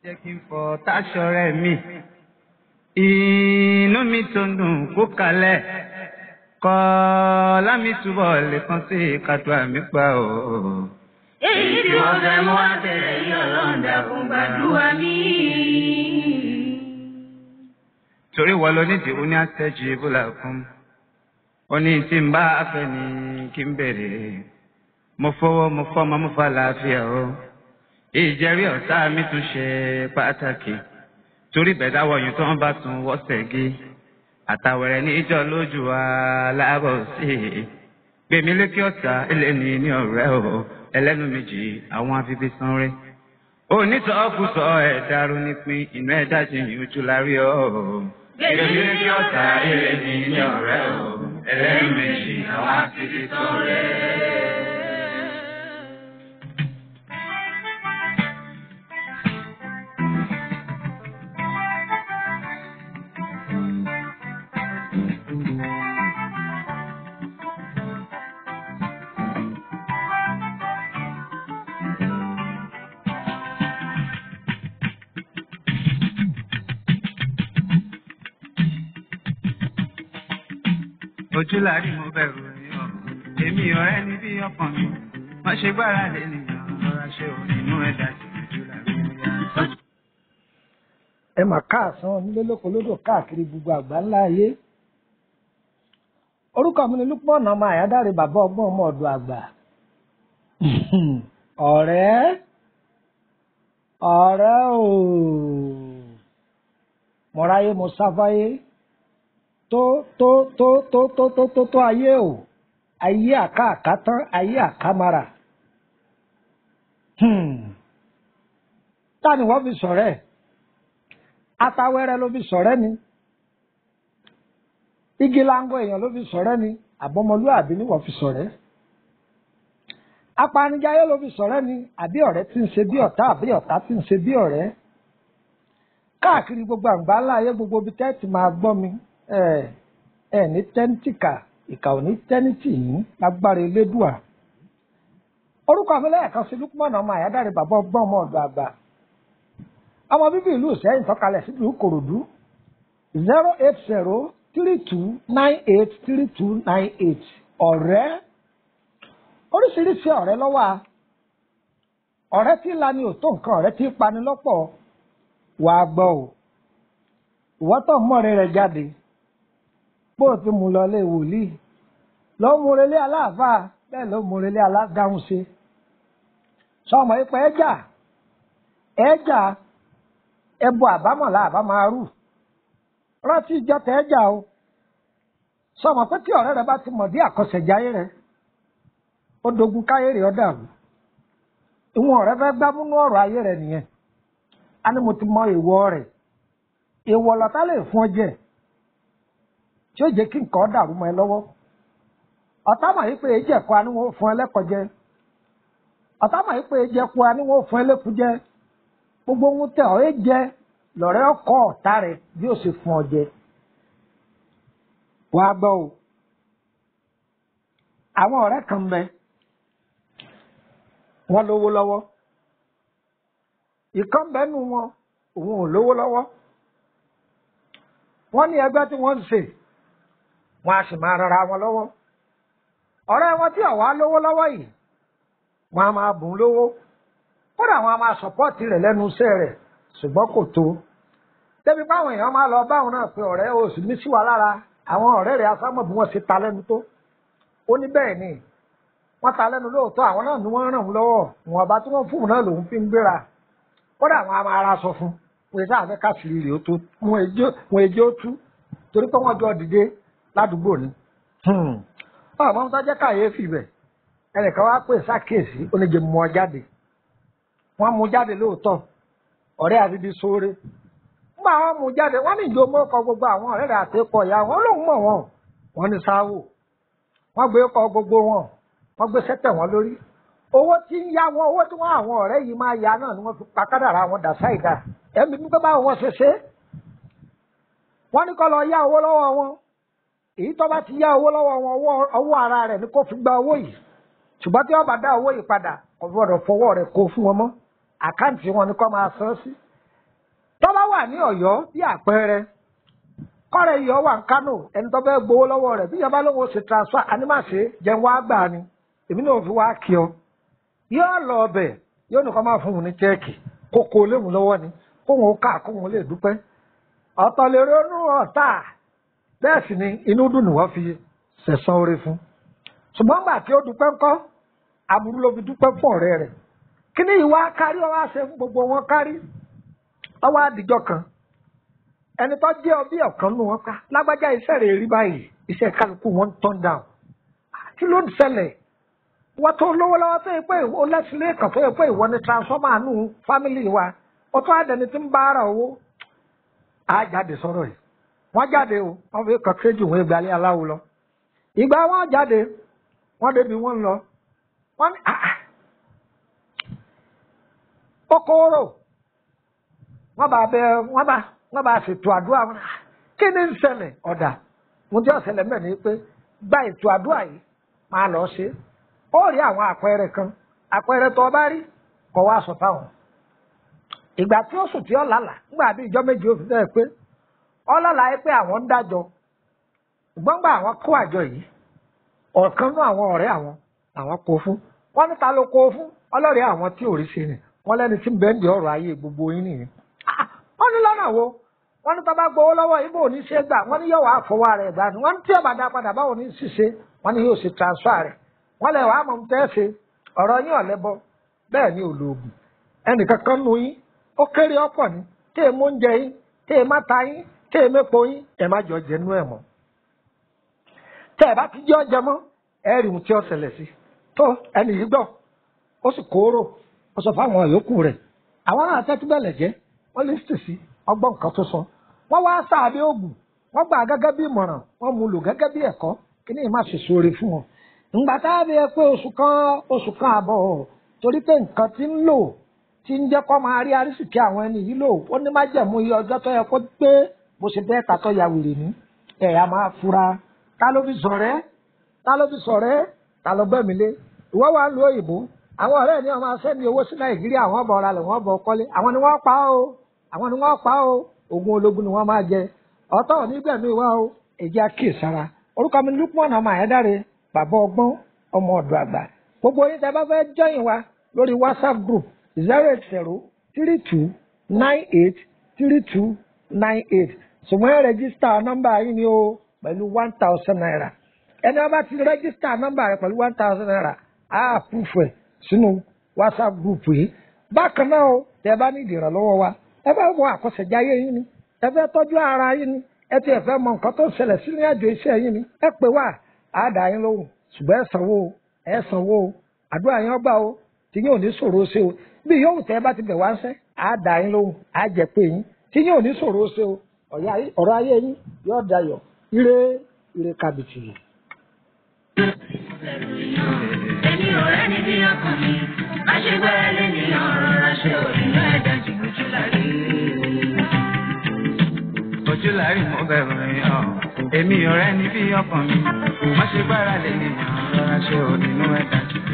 jẹ́ kí n fọ táṣọ rẹ̀ mi inú mi tó ń dùn kó kalẹ̀ kọ́ lámì túbọ̀ lè kàn sí kàtó àmì pa o. èyí tí wọ́n fẹ́ mú àtẹ̀lẹ́ yìí ọlọ́run dákun gbàdúrà mi. torí wọ́n lọ nídìí ó ní àtẹ́jú ibùlà fún ó ní tí n bá fẹ́ ni kí n bèrè mo fọwọ́ mo fọ́mọ mo fa làáfíà o ìjẹ́rí ọ̀tá mi tún ṣe pàtàkì torí bẹ̀dá wọ̀nyí tó ń bá tún wọ́sẹ̀ gé àtàwẹ̀rẹ̀ níjọ́ lójú wa láàárọ̀ sí i gbèmí lékè ọ̀tá ẹlẹ́ni ní ọ̀rẹ́ o ẹlẹ́nu méjì àwọn afifi san rẹ̀ onítọ̀ọ́kùsọ ẹ̀dàrú nípìn inú ẹ̀dá jìnyín ojú lárí o gbèmí lékè ọ̀tá ẹlẹ́ni ní ọ̀rẹ́ o ẹlẹ́nu méjì àwọn afifi san rẹ̀. ojú láàrí mo bẹ̀rù ẹ̀yìn ọ̀ èmi ọ̀rẹ́ ní bí ọkàn mi wọ́n ṣe gbára lé nìyàn lọ́ra ṣe ò nínú ẹ̀dá tí ojú láàrí mo yá. ẹ mà káàsán nílé lóko lódò káàkiri gbogbo àgbá ńlá ayé orúkọ mi ni Lúpọ̀nà ọmọ àyádáre bàbá ọgbọ́n ọmọ ọ̀dọ̀ àgbà ọ̀rẹ́ ọ̀rẹ́ o mọ̀ráyé mo sáfáyé tó tó tó tó tó tó tó tó ayé o ayé àká tán ayé àkámara ta ni wọ́n fi sọ̀rẹ́ ẹ̀ atawẹ́rẹ́ ló fi sọ̀rẹ́ ni igi lango èèyàn ló fi sọ̀rẹ́ ni àbọ̀mọlúàbí ni wọ́n fi sọ̀rẹ́ apanijayé ló fi sọ̀rẹ́ ni àbí ọ̀rẹ́ tí ń ṣe bí ọ̀tá àbí ọ̀tá tí ń ṣe bí ọ̀rẹ́ káàkiri gbogbo àgbà ńlá ayé gbogbo ibi tẹ́ẹ̀tì máa gbọ́ mi ẹ ẹ ní tẹ́ńtìkà ìkà ò ní tẹ́ńtì yín lágbára elédùà orúkọ mi lẹ́ẹ̀kan sí Lúpọ̀nà ọmọ àyádáre bàbá ọgbọ́n ọmọ ọ̀dọ̀ àgbà ọmọ bíbí ìlú Ìṣẹ́yìn tọ́kalẹ̀ sílùú Ìkòròdú zero eight zero three two nine eight three two nine eight ọ̀rẹ́ oríṣiríṣi ọ̀rẹ́ ló wà ọ̀rẹ́ tí lani ò tó nǹkan ọ̀rẹ́ tí pani lọ́pọ̀ wàá gbọ́ o ìwọ́ tó ń mọ̀rẹ́ rẹ̀ jáde bó o ti mú lọ lé wòlíì ló ń múrelé aláàfáà bẹ́ẹ̀ ló ń múrelé aládáhùn ṣe sọmọ ipò ẹjà ẹjà ẹbọ àbámọ̀lá àbámárù rántí ìjọ tẹ ẹjà o sọmọ pé tí ọ̀rẹ́ rẹ bá ti mọ̀ dí àkọsẹ̀jáyé rẹ ó dogun káyé rẹ ó dàrú ìwọ̀n ọ̀rẹ́ fẹ́ gbámúnú ọ̀rọ̀ ayé rẹ nìyẹn a ní mo ti mọ èèwọ̀ rẹ̀ èèwọ̀ lọ́tà lè fún ọ jẹ tí ó jẹ́ kí nǹkan dàrú mọ́ ẹ lọ́wọ́ ọ̀tá mà yí pé èjì ẹ̀kọ́ aníwọ̀n fún ẹ lẹ́kọ̀ọ́ jẹ ọ̀tá mà yí pé èjì ẹ̀kọ́ aníwọ̀n fún ẹ lẹ́kùú jẹ gbogbo ohun tẹ ọ̀ ẹ́ jẹ lọ́rẹ́ ọkọ̀ ọ̀tá rẹ bí ó sì fún ọ jẹ wàá gbọ́ o àwọn ọ̀rẹ́ kan bẹ wọ́n lówó lọ́wọ́ ìkan bẹ́nu wọn òun ò lówó lọ́wọ́ wọ́n ní ẹgbẹ́ tí wọ́n ń ṣe wọ́n á sì máa rara wọn lọ́wọ́ ọ̀rẹ́ wọn tí ọ̀wá lówó lọ́wọ́ yìí wọ́n á máa bùn lówó kódà wọ́n á máa sọ̀pọ́ọ̀tì rẹ̀ lẹ́nu iṣẹ́ rẹ̀ ṣùgbọ́n kò tó débi báwọn èèyàn máa lọ báwọn náà pé ọ̀rẹ́ o sì ní sí wa lára àwọn ọ̀rẹ́ rẹ̀ asámọ̀ bí wọ́n ṣe ta lẹ́nu tó ó ní bẹ́ẹ̀ ni wọ́n ta lẹ́nu lóòótọ́ àwọn náà ni wọ́n ràn wọ́n lọ́wọ́ wọn ọba tí wọ́n fún un náà lòun fi ń gbéra kódà àwọn a máa ra sọ fún wọn sáà fẹ́ káàsìrì rèé tó wọn èjì ó tú torí pé wọ́n jọ dìde ládùúgbò ni. ọmọ tó jẹ́ kàyéfì bẹ̀ ẹnìkan wá pè sákèsí oníjẹ mú ọ jáde wọ́n mú jáde lóòótọ́ ọ̀rẹ́ àti di sóore nígbà wọ́n mú jáde wọ́n ní ìjọ mọ́kọ gbogbo àwọn ọ̀rẹ́ rẹ̀ àti ikọ̀ ìyá wọn lòun mọ̀ wọn wọ́n ní sáwò wọ́n gbé kọ gbogbo wọn wọ́n gbé sẹ́tẹ̀ wọn lórí owó tí ń yá wọn owó tí wọn àwọn ọ̀rẹ́ yìí máa ya náà ni wọ́n fi pa kádàrá wọn dà sáìdá ẹ̀mí nígbà báwọn wọn ṣe ṣe wọ́n ní kó lọ yá owó lọ́wọ́ wọn èyí tó bá ti yá owó lọ́wọ́ wọn ọwọ́ ara rẹ̀ ni kó fi gba owó yìí ṣùgbọ́n tí wọ́n bá dá owó yìí padà kò gbọ́dọ̀ fọwọ́ rẹ̀ kó fún wọn mọ́ àkáǹtì wọn ni kó máa san sí wà ní ọ̀yọ́ bí àpẹẹrẹ kọ́rẹ́ yìí ọ wà ní kánò ẹni tó fẹ́ gbowó lọ́wọ́ rẹ̀ bí yàrá lóun ó ṣe transfer anímàṣe jẹun wá gbà ni èmi náà fi wá kí ọ yóò lọ ọbẹ̀ yóò nìkan máa fún un ní chẹ́ẹ̀kì kókó léwu lọ́wọ́ ni kóun ó kà kóun lè dúpẹ́ ọ̀tọ̀ lè ronú ọ̀tá bẹ́ẹ̀ sì ni inú dùn ni wọ́n fi sẹ̀sán oore fún ṣùgbọ́n gbà tí ó dúpẹ́ ńkọ́ aburú ló fi dúpẹ́ fún ọ̀rẹ́ rẹ̀ kí ni ìwà kárí ọwọ́ àṣẹ fún gbogbo wọn kárí ọwọ́ àdìjọ kan ẹni tó jẹ́ ọbí ọ̀kan nù wọn ká lágbájá iṣẹ́ rẹ̀ rí báyìí iṣẹ́ kálukú wọn ń turn down kí ló ń ṣẹlẹ̀ wọ́n tó lówó lọ́wọ́ tó yẹ pé ó lẹ́sílẹ̀ kan tó yẹ pé ìwọ ni transformer nù fámìlì wa ó tó àdẹni tí ń bá ara owó á jáde sọ̀rọ̀ yìí wọ́n jáde o wọ́n fi kàn kéjì wọn ìgbàlẹ̀ aláwo lọ ìgbà wọn jáde wọ́n débi wọ́n lọ wọ́n ní àà kókóró wọ́n bá bẹ wọ́n bá wọ́n bá ṣètò àdúrà wọn kí ni ń ṣẹlẹ̀ ọ̀dà mo jẹ́ ọ̀sẹ̀lẹ̀ mẹ́rin ni pé gba ètò àdúrà yìí máa lọ ṣe ó rí àwọn àpẹẹrẹ kan àpẹẹrẹ tó o bá rí kọ́ wá sọ fáwọn ìgbà tí ó sùn tí ó lálàá nígbà bí ìjọ méje ó fi bẹ́ẹ̀ pé ó lálàá yìí pé àwọn ń dájọ́ ṣùgbọ́n gba àwọn kó àjọ yìí ọ̀kan nú àwọn ọ̀rẹ́ àwọn àwọn kó fún wọ́n ní ta ló kó fún ọlọ́rẹ̀ẹ́ àwọn tí ò rí ṣe ni wọ́n lẹ́ni tí ń bẹ́ẹ̀ ń di ọ̀rọ̀ ayé gbogbo yín nìyẹn wọ́n ní lọ́nà wo wọ́n ní tọ́ba gbowó lọ́wọ́ ibo ò ní ṣe gbà wọ́n ní yóò wá fọwọ́ rẹ̀ gbà ní wọ́n ní tí ọba dá padà báwo ní ṣiṣẹ́ wọ́n ní yóò ṣe transfer rẹ̀ wọ́n lẹ̀ wàá mọ̀ tẹ́ ṣe ọ̀rọ̀ yín ọ̀lẹ́bọ bẹ́ẹ̀ ni olóògùn ẹnìkan kan nu yín ó kéré ọ̀pọ̀ ni tẹ́ ẹ mú oúnjẹ yín tẹ́ ẹ má ta yín tẹ́ ẹ mépo yín ẹ má jọ jẹ nú ẹ̀ mọ́ tẹ́ ẹ bá ti jẹ́ ọjẹ mọ́ ẹ rí ohun tí ó ṣẹlẹ̀ sí tó ẹnì yìí gbọ́ ó sì kóró ó sọ fáwọn yòókù rẹ̀ àwọn náà tẹ́tí bẹ̀lẹ̀ jẹ́ wọ́n lè ṣèṣì ọgbọ́n nǹkan tó sọ wọ́n wá sáàbí oògùn wọ́n gbà gẹ́gẹ́ bí ìmọ̀ràn wọ́n mú lò gẹ́gẹ́ bí ẹ̀kọ́ kí ni ìmá ṣe sóore fún wọn. ìgbà tá a bí ẹ pé oṣù kan oṣù kan àbọ̀ torí pé nǹkan ti ń lò ti ń jẹ́ kó máa rí arísìkí àwọn ẹni yìí lò ó ní má jẹ̀mú iye ọjọ́ tó yẹ kó pé bó ṣe bẹ́ẹ̀ tàtọ́ ya wèrè ní ẹ̀ á máa fura ta ló fi sọ̀rẹ́ ta ló fi sọ̀rẹ́ ta ló gbẹ̀mí lé ìwọ́ wa lu òyìnbó àwọn ọ̀rẹ́ ni wọ́n máa sẹ́ni owó sí nàìjíríà àwọn ọ̀bọ̀ ọ̀rọ̀ alẹ̀ wọ́n bọ̀ kọ́lé àwọn ni wọ́n pa ó àwọn ni wọ́n pa ó ogun ológun ni wọ́n máa jẹ ọ̀tọ̀ onígbẹ̀mí wa ó èjì àkíyèsára orúkọ mi lukman ọmọ àyẹ́dáre bàbá ọgbọ́n ọmọ ọ̀dọ̀ àgbà gbogbo yín tẹ́ bá fẹ́ jọyìn wa lórí whatsapp group zero eight zero three two nine eight three two nine eight ṣùgbọ́n ẹ rẹ́gísítà nọ́mbà yín ni ó pẹ̀lú one thousand naira ẹni wọ́n bá ti rẹ́gísítà nọ́mbà rẹ̀ pẹ̀lú one thousand naira á àpúfù ẹ̀ sínú whatsapp group yìí bákan náà o tẹ́ bá ní ìdìrànlọ́wọ́ wa ẹ bá wọ àkọsẹ̀jáyé yín ni ẹ fẹ́ tọ́jú ara yín ni ẹ ti ẹ̀ fẹ́ mọ nǹkan tó ṣẹlẹ̀ sí ní àjò iṣẹ́ yín ni ẹ pè wá á dà yín lóhùn ṣùgbọ́n ẹ sanwó o ẹ sanwó o àdúrà yín ọgbà o tí yín ò ní ṣòro ṣe o bí yóò tẹ́ bá ti bẹ̀ wá ń sẹ́ á dà yín lóhùn á jẹ pé yín tí yín ò ní ṣòro ṣe o ọ̀rọ̀ ayé yín yóò dayọ̀ ire ire kàbìtì yìí. Èmi ò rẹ́ni bí ọkàn mi, àṣegbẹ́rẹ́ lẹ́nìyàn rọra ṣe òrìnà ẹ̀dá jìbìtì lárí. ojú lárí mo bẹ̀rù èèyàn èmi ọ̀rẹ́ ní bí ọkàn mi má ṣe gbára lè nìyàn rọra ṣe ò nínú ẹ̀dá jù.